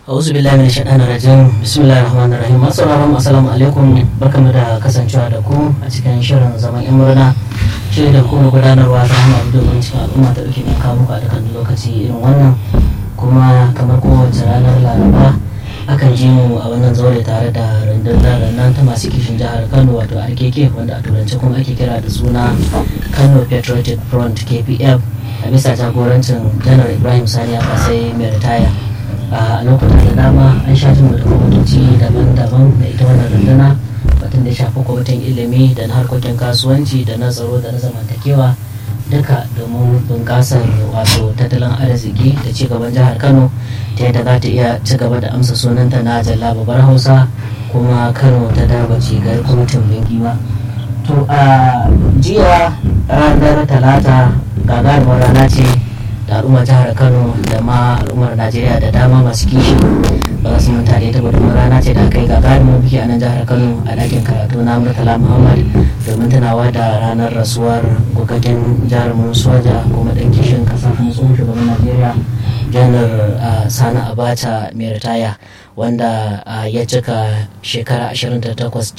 auzu billahi min shaɗan rajim bismillahir rahmanir rahim assalamu assalamu alaikum barkamu da kasancewa da ku a cikin shirin zaman yan murna shirin da kuma gudanarwa ta hanyar domin cikin al'umma ta ɗauke kawo muku a dukkan lokaci irin wannan kuma kamar kowace ranar laraba akan ji mu a wannan zaure tare da rundunar nan ta masu kishin jihar kano wato rkk wanda a turance kuma ake kira da suna kano patriotic front kpf a bisa jagorancin janar ibrahim sani a kasai mai ritaya a lokutan da dama an sha jin da kwamitoci daban-daban da ita wannan runduna batun da shafi kwamitin ilimi da na harkokin kasuwanci da na tsaro da na zamantakewa duka domin bunƙasar wato tattalin arziki da ci gaban jihar kano ta yadda za ta iya ci gaba da amsa sunanta na jalla babar hausa kuma kano ta darbaci ga kwamitin bingiwa to a jiya ranar talata gagarumar rana ce da al'ummar jihar kano da ma al'ummar najeriya da dama masu kishi ba su manta da ita gudunmar rana ce da aka yi gagarumin biki a nan jihar kano a ɗakin karatu na murtala muhammad domin tunawa da ranar rasuwar gugaggen jarumin soja kuma ɗan kishin ƙasa kuma tsohon shugaban najeriya janar sani abacha mai ritaya wanda ya cika shekara 28